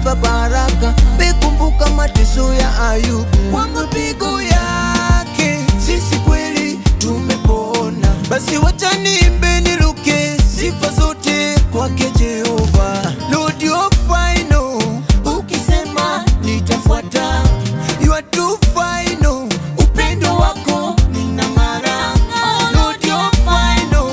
amenipa baraka. Mekumbuka mateso ya Ayubu, kwa mapigo yake sisi kweli tumepona. Basi wacha niimbe niruke sifa zote kwake Jehova. Lord you are final, ukisema nitafuata. You are too final, upendo wako ninang'ara. Lord you are final,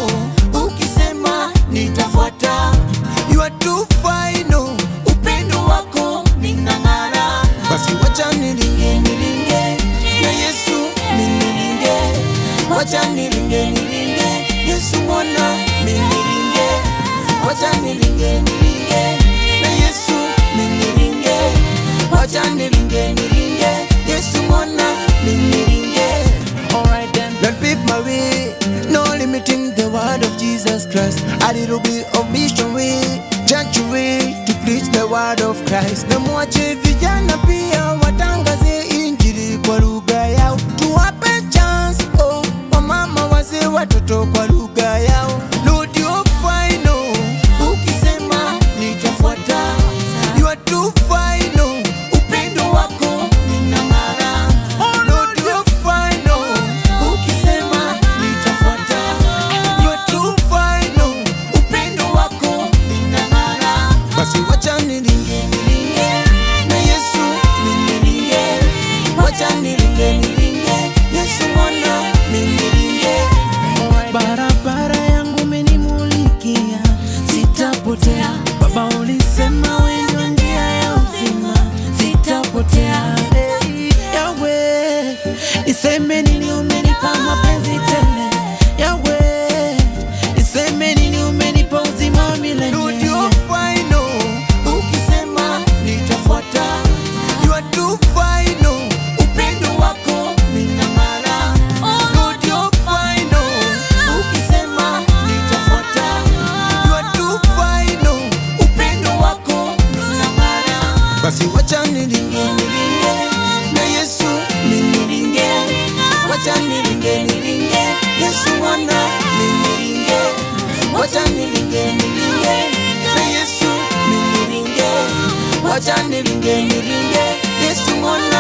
ukisema nitafuata. You are too final, upendo wako ninang'ara. Basi wacha nilinge nilinge na Yesu minilinge, wacha nilinge nilinge Yesu mwana minilinge, wacha nilinge nilinge na Yesu minilinge, wacha nilinge nilinge Yesu mwana minilinge. Alright then, Lord pave my way, no limiting the word of Jesus Christ. A little bit of mission way, church way to preach the word of Christ. Na mwache vijana pia watangaze injili kwa lugha yao, tuwape chance oh, wamama wazee watoto kwa lugha yao. Lord you are final, ukisema nitafuata. You are too final, upendo wako ninang'ara. Lord you are final, ukisema nitafuata. You are too final, upendo wako ninang'ara. Basi wacha nilinge nilinge na Yesu minilinge, wacha nilinge nilinge Yesu mwana minilinge. barabara yangu umenimulikia, sitapotea. Baba ulisema wewe ndio njia ya uzima, sitapotea. Hey, Yawe, niseme nini? Umenipa mapenzi tele. Yawe, niseme nini? Umenipa uzima wa milele. Lord, you are final. Ukisema nitafuata. You are too final. Upendo wako ninang'ara. Lord, you are final. Ukisema nitafuata. You are too final. Upendo wako ninang'ara. Basi wacha nilinge nilinge na Yesu minilinge, wacha nilinge nilinge Yesu mwana minilinge, wacha nilinge nilinge na Yesu minilinge, wacha nilinge nilinge Yesu mwana